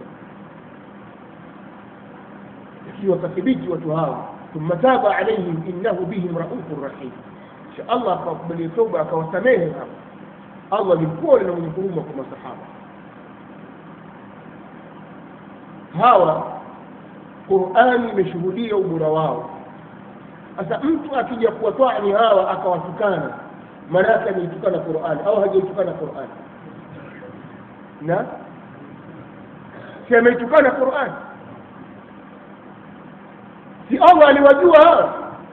lakini wakathibiti watu hawa thumma taba alaihim innahu bihim raufun rahim kisha allah akawakubalia toba akawasamehe hapo allah ni mpole na mwenye huruma kwa masahaba hawa qurani imeshuhudia ubora wao sasa mtu akija kuwatwani hawa akawatukana maanake ameitukana qurani au hajaitukana qurani na si ameitukana qurani si allah aliwajua hawa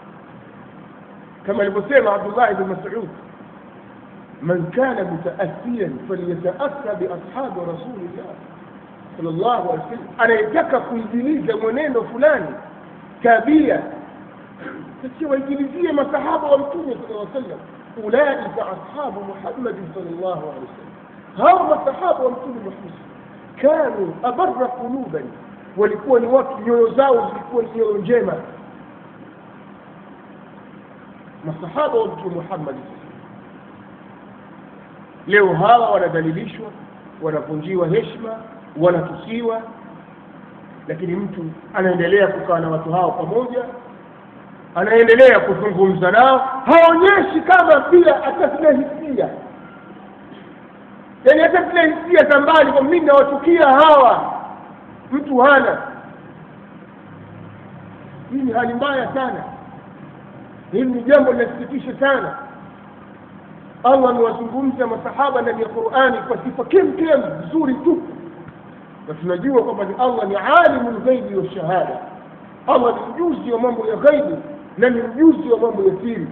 kama alivyosema abdullah bn masud man kana mutaasiyan falyataasa biashabi rasulillah sal llahu alih wasallam anayetaka kuingiliza mwenendo fulani tabia sasa waingilizie masahaba wa mtume sal lla sallam ulaika ashabu muhammadin sal llahu alehi wasallam hawa masahaba wa mtume muhammad kanu abara quluban walikuwa ni watu nyoyo zao zilikuwa ni nyoyo njema masahaba wa mtume muhammad leo hawa wanadhalilishwa wanavunjiwa heshima wanatusiwa lakini mtu anaendelea kukaa na watu hao pamoja anaendelea kuzungumza nao haonyeshi kama pia hata zile hisia yaani hata zile hisia za mbali kwa mimi nawachukia hawa mtu hana hii ni hali mbaya sana hili ni jambo linasikitisha sana allah amewazungumza masahaba ndani ya qurani kwa sifa kemkem nzuri tu na tunajua kwamba ni allah ni alimu lghaibi washahada allah ni mjuzi wa mambo ya ghaibu na ni mjuzi wa mambo ya siri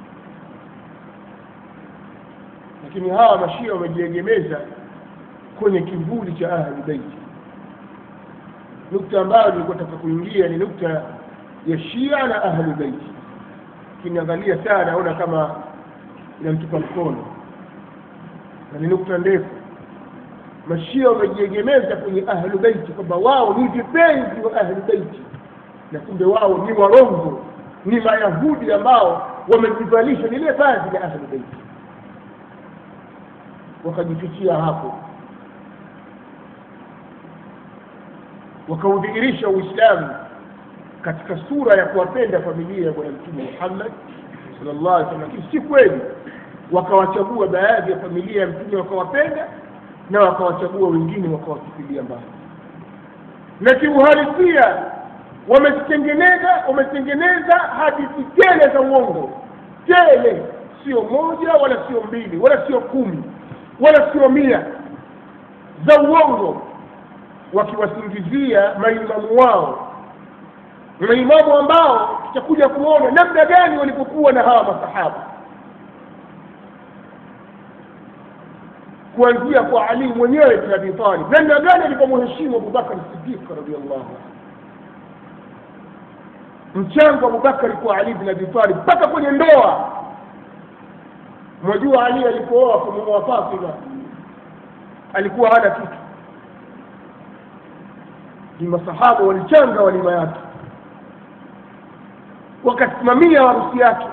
lakini hawa mashia wamejiegemeza kwenye kivuli cha ahli beiti nukta ambayo nilikuwa taka kuingia ni nukta ya shia na ahli beiti ukiniangalia saa naona kama inamtupa mkono na ni nukta ndefu mashia wamejiegemeza kwenye ahlu beiti kwamba wao ni vipenzi wa ahlu beiti na kumbe wao ni warongo ni mayahudi ambao wamejivalisha lile vazi la ahlu beiti wakajifichia hapo wakaudhihirisha uislamu katika sura ya kuwapenda familia ya bwana mtume muhammad sallallahu alaihi wasallam lakini si kweli wakawachagua baadhi ya familia ya mtume wakawapenda na wakawachagua wengine wakawatupilia mbali na kiuhalisia wamezitengeneza wametengeneza hadithi tele za uongo tele sio moja wala sio mbili wala sio kumi wala sio mia za uongo wakiwasingizia maimamu wao maimamu ambao tutakuja kuona namna gani walipokuwa na hawa masahaba kuanzia kwa ali mwenyewe bin abi talib namna gani alivyomheshimu abubakar sidiq radiallahu anhu mchango wa abubakari kwa ali bin abi talib mpaka kwenye ndoa mwajua ali alipooa kumuoa fatima alikuwa hana kitu ni masahaba walichanga walima yake wakasimamia harusi yake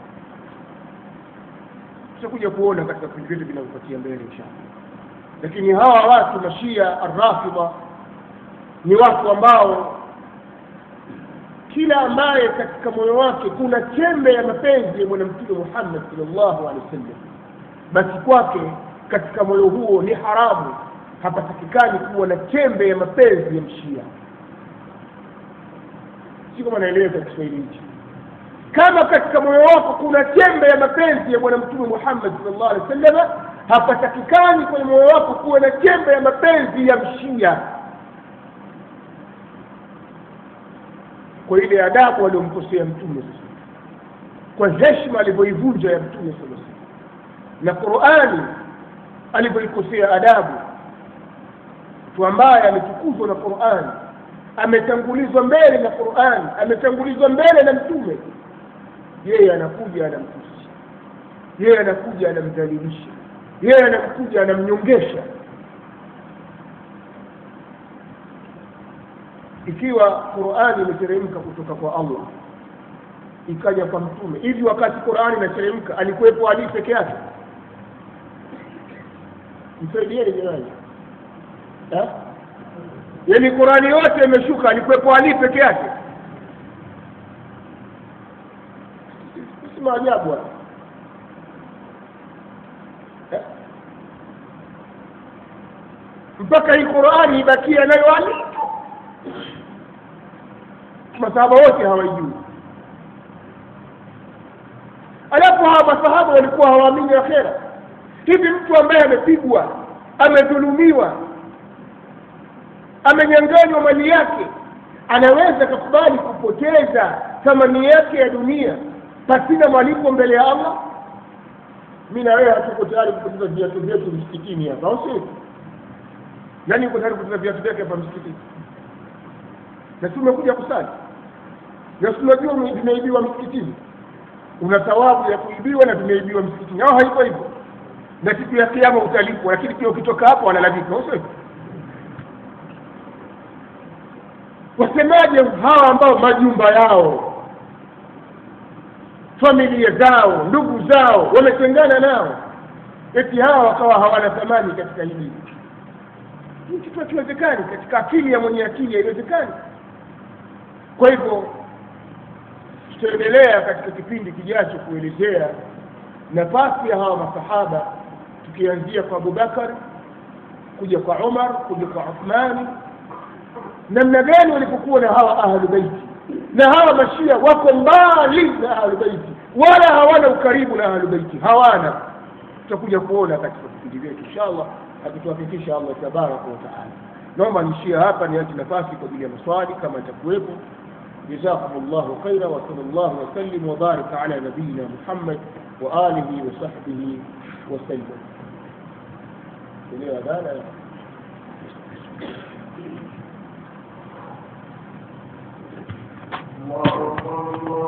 tutakuja kuona katika vipindi vyetu vinavyofuatia mbele inshallah lakini hawa watu mashia arrafidha ni watu ambao kila ambaye katika moyo wake kuna chembe ya mapenzi ya bwana mtume muhammad salllahu alehi wasallam basi kwake katika moyo huo ni haramu hapatakikani kuwa na chembe ya mapenzi ya mshia si kama naeleweka kiswahili hichi kama katika moyo wako kuna chembe ya mapenzi ya bwana mtume muhammad salllahu alehi wasallam hapatakikani kwenye moyo wako kuwa na chembe ya mapenzi ya mshia kwa ile adabu aliyomkosea mtume sasa kwa heshima alivyoivunja ya mtume sala na qurani alivyoikosea adabu mtu ambaye ametukuzwa na qurani ametangulizwa mbele na qurani ametangulizwa mbele na mtume yeye anakuja anamtusi yeye anakuja anamdhalilisha yeye anakuja anamnyongesha ikiwa qurani imeteremka kutoka kwa allah ikaja kwa mtume hivi wakati qurani inateremka alikuwepo ali peke yake msaidieni jirani yaani qurani yote imeshuka alikuwepo ali peke yake si maajabu haya mpaka hii qurani ibakia nayo ali masahaba wote hawaijui alafu hawa masahaba walikuwa hawaamini akhera hivi mtu ambaye amepigwa amedhulumiwa amenyanganywa mali yake anaweza kakubali kupoteza thamani yake ya dunia pasina malipo mbele ya allah mi na wewe hatuko tayari kupoteza viatu vyetu msikitini hapa au sio nani yuko tayari kupoteza viatu vyake hapa msikitini na tumekuja kusali na tunajua vimeibiwa msikitini una thawabu ya kuibiwa na vimeibiwa msikitini au haiko hivyo na siku ya kiama utalipwa lakini pia ukitoka hapo wanalalamika usio wasemaje hawa ambao majumba yao familia zao ndugu zao wametengana nao eti hawa wakawa hawana thamani katika hili hii kitu hakiwezekani katika akili ya mwenye akili haiwezekani kwa hivyo tutaendelea katika kipindi kijacho kuelezea nafasi ya hawa masahaba tukianzia kwa abubakar kuja kwa umar kuja kwa uthmani namna gani walipokuwa na hawa ahlu beiti na hawa mashia wako mbali na ahlu beiti wala hawana ukaribu na ahlu beiti hawana tutakuja kuona katika vipindi vyetu inshallah akituhakikisha allah tabaraka wataala naomba nishia hapa niache nafasi kwa ajili ya maswali kama itakuwepo جزاكم الله خيرا وصلى الله وسلم وبارك على نبينا محمد وآله وصحبه وسلم. الله